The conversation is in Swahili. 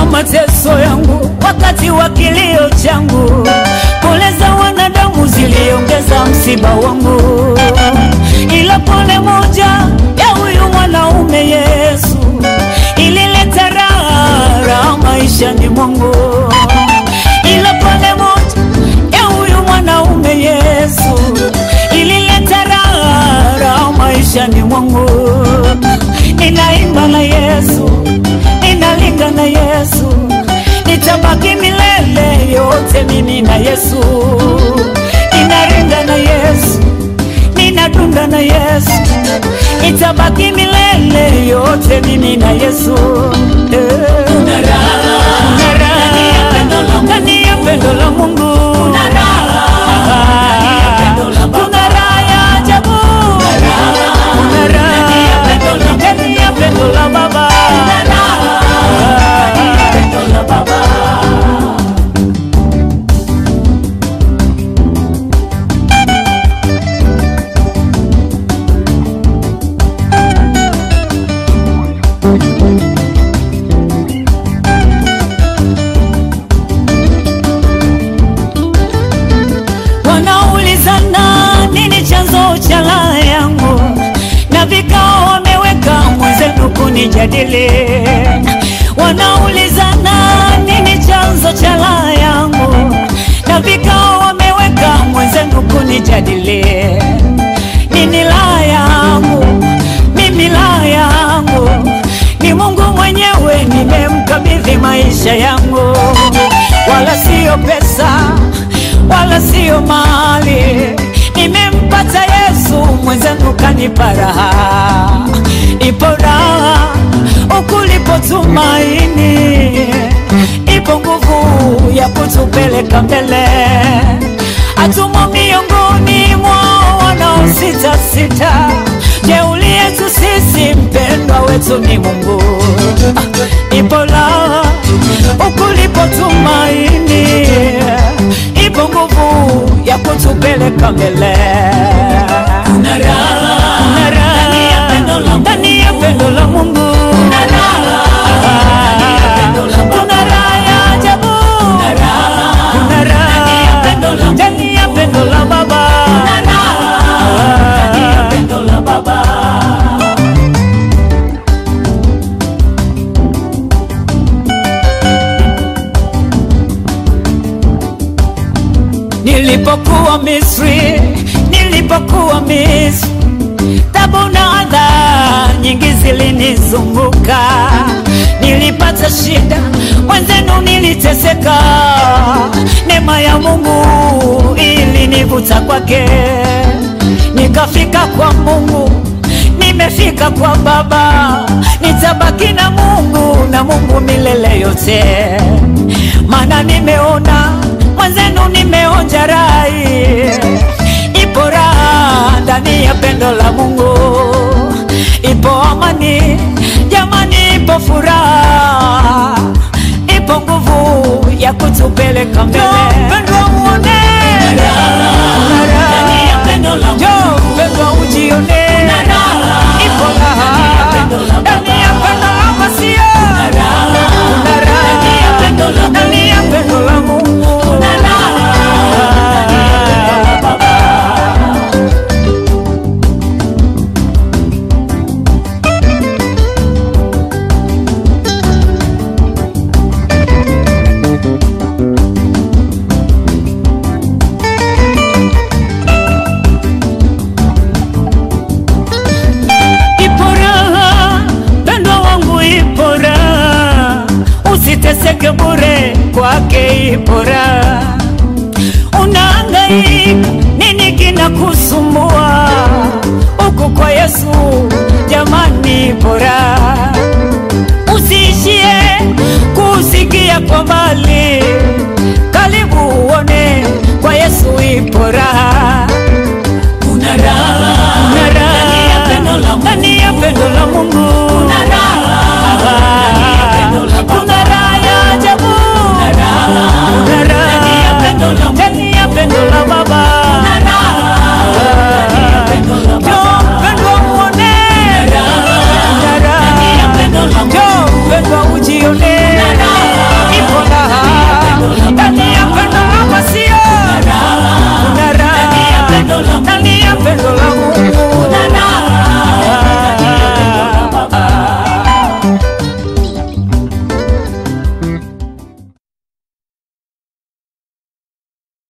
mateso yangu, wakati wa kilio changu, pole za wanadamu ziliongeza msiba wangu, ila pole moja ya huyu mwanaume Yesu ilileta raha raha maishani mwangu, ila pole moja ya huyu mwanaume Yesu ilileta raha raha maishani mwangu. Ninaimba na Yesu, ninalinga na Yesu, nitabaki milele yote mimi na Yesu. Ninaringa na Yesu, ninadunda na Yesu, nitabaki milele yote mimi na Yesu. Eh. Kuna raha ndani ya pendo la Mungu, kuna raha kuna raha ya ajabu, kuna raha ndani ya pendo la Baba, wanaulizana nini chanzo cha raha yangu, na vikao wameweka mwenzenu kunijadili. Wanaulizana nini chanzo cha raha yangu, na vikao wameweka mwenzenu kunijadili. Nini raha yangu? Mimi raha yangu ni Mungu mwenyewe, nimemkabidhi maisha yangu, wala siyo pesa wala siyo mali. Nimempata Yesu, mwenzenu kanipa raha. Ipo raha ukulipo tumaini, ipo nguvu ya kutupeleka mbele. Hatumo miongoni mwa wanaosita sita. Jeuli yetu sisi, mpendwa wetu ni Mungu. Ah, Ipo raha ukulipo tumaini ipo nguvu ya kutupeleka mbele. Kuna raha ndani ya pendo la Mungu, kuna raha ya ajabu, kuna raha ndani ya pendo la Baba. Nilipokuwa Misri, nilipokuwa Misri, tabu na adha nyingi zilinizunguka. Nilipata shida, wenzenu niliteseka. Neema ya Mungu ilinivuta kwake, nikafika kwa Mungu, nimefika kwa Baba, nitabaki na Mungu na Mungu milele yote, maana nimeona mwenzenu nimeonja rai, ipo raha ndani ya pendo la Mungu, ipo amani jamani, ipo furaha, ipo nguvu ya kutupeleka mbele. Pendwa muone Kuna raha. Njoo pendwa ujione, ipo raha ndani ya pendo la Masia, kuna raha ndani ya pendo la Mungu. Ipo raha, pendwa wangu, ipo raha, usiteseke bure, kwake ipo raha. Unahangaika nini kinakusumbua? Huku kwa Yesu, jamani, ipo raha. Usiishie kusikia kwa mbali, karibu uone kwa Yesu ipo raha. Kuna raha ndani ya pendo la Mungu, kuna raha kuna raha ya ajabu, kuna raha ndani ya pendo la Baba, njoo mpendwa muone, kuna raha njoo mpendwa ujione, pendo la